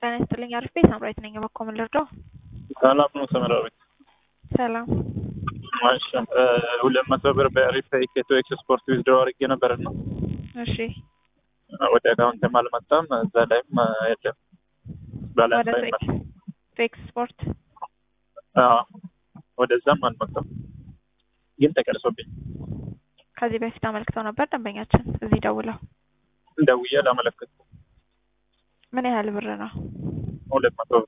ጤና ይስጥልኝ። አሪፍ ሳምራዊት ነኝ። በኮ ምን ልርዳው? ሰላም ነው ሰመራዊት። ሰላም ማሻ ሁለት መቶ ብር በአሪፍ ኢኬቶ ኤክስፖርት ዊዝድሮ አድርጌ ነበርና እሺ፣ ወደ አካውንትም አልመጣም። እዛ ላይም የለም ወደ ባላንስ አይመጣም። ኤክስፖርት አዎ፣ ወደዛም አልመጣም፣ ግን ተቀርሶብኝ ከዚህ በፊት አመልክተው ነበር ደንበኛችን እዚህ ደውለው። ደውዬ ላመለክት ምን ያህል ብር ነው? ሁለት መቶ ብር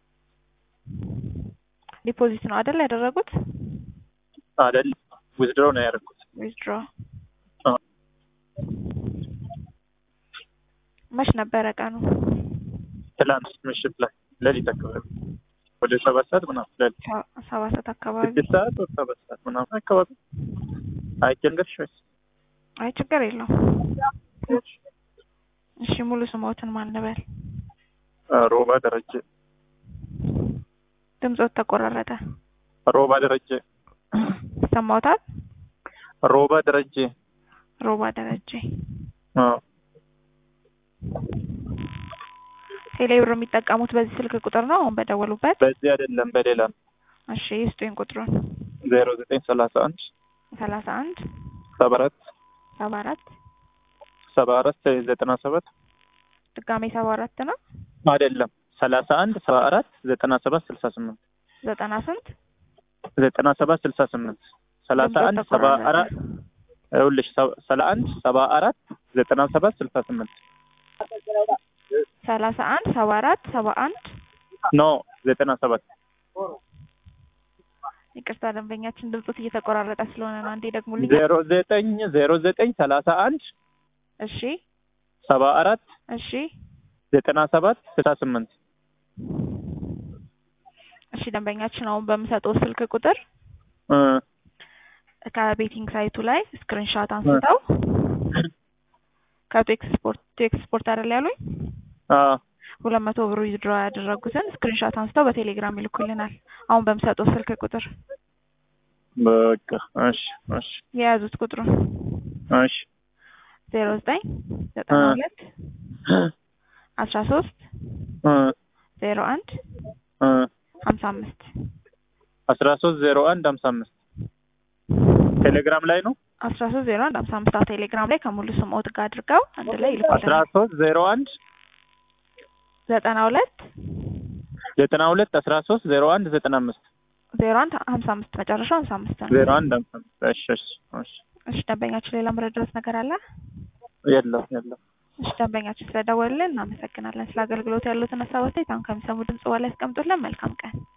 ዲፖዚት ነው አይደል ያደረጉት? አይደል ዊዝድሮ ነው ያደረኩት። ዊዝድሮ አዎ። መች ነበረ ቀኑ? ትላንት ምሽት ላይ ሌሊት አካባቢ ወደ ሰባት ሰዓት ምናምን ሌሊት ሰ- ሰባት ሰዓት አካባቢ። ስድስት ሰዓት ወደ ሰባት ሰዓት ምናምን አካባቢ አይቸንገርሽ ወይስ አይ ችግር የለውም። እሺ ሙሉ ስሞትን ማን ልበል? ሮባ ደረጀ ድምጾት ተቆራረጠ። ሮባ ደረጀ ሰማውታል? ሮባ ደረጀ ሮባ ደረጀ። አዎ ቴሌብር የሚጠቀሙት በዚህ ስልክ ቁጥር ነው አሁን በደወሉበት? በዚህ አይደለም በሌላ እሺ ይስጡኝ ቁጥሩን። ዜሮ ዘጠኝ ሰላሳ አንድ ሰላሳ አንድ ሰባ አራት ሰባ አራት ሰባ አራት ዘጠና ሰባት ድጋሜ ሰባ አራት ነው አይደለም ሰላሳ አንድ ሰባ አራት ዘጠና ሰባት ስልሳ ስምንት ዘጠና ስንት ዘጠና ሰባት ስልሳ ስምንት ሰላሳ አንድ ሰባ አራት ይኸውልሽ ሰላ አንድ ሰባ አራት ዘጠና ሰባት ስልሳ ስምንት ሰላሳ አንድ ሰባ አራት ሰባ አንድ ኖ ዘጠና ሰባት ይቅርታ ደንበኛችን ድምጾት እየተቆራረጠ ስለሆነ ነው። አንዴ ደግሙልኝ። ዜሮ ዘጠኝ ዜሮ ዘጠኝ ሰላሳ አንድ እሺ ሰባ አራት እሺ ዘጠና ሰባት ስልሳ ስምንት እሺ ደንበኛችን አሁን በምሰጠው ስልክ ቁጥር እ ከቤቲንግ ሳይቱ ላይ ስክሪንሻት አንስተው ከቱ ኤክስፖርት ቱ ኤክስፖርት አይደል ያሉኝ አ ሁለት መቶ ብር ዊዝድሮ ያደረጉትን ስክሪንሻት አንስተው በቴሌግራም ይልኩልናል። አሁን በምሰጠው ስልክ ቁጥር በቃ እሺ እሺ የያዙት ቁጥሩን እሺ ዜሮ ዘጠኝ ዘጠና ሁለት አስራ ሶስት እ ዜሮ አንድ እ ሀምሳ አምስት አስራ ሶስት ዜሮ አንድ ሀምሳ አምስት ቴሌግራም ላይ ነው። አስራ ሶስት ዜሮ አንድ ሀምሳ አምስት ቴሌግራም ላይ ከሙሉ ስሞት ጋር አድርገው አንድ ላይ አስራ ይልኩልናል። ሶስት ዜሮ አንድ ዘጠና ሁለት ዘጠና ሁለት አስራ ሶስት ዜሮ አንድ ዘጠና አምስት ዜሮ አንድ ሀምሳ አምስት መጨረሻው ሀምሳ አምስት ነው። ዜሮ አንድ ሀምሳ አምስት እሺ እሺ እሺ እሺ ደንበኛችን ሌላ መረዳት ነገር አለ? የለም የለም እሺ ደንበኛችን ስለደወሉልን እናመሰግናለን። ስለ አገልግሎት ያሉትን ሀሳብ አስተያየት አሁን ከሚሰሙ ድምጽ በላይ ያስቀምጡልን። መልካም ቀን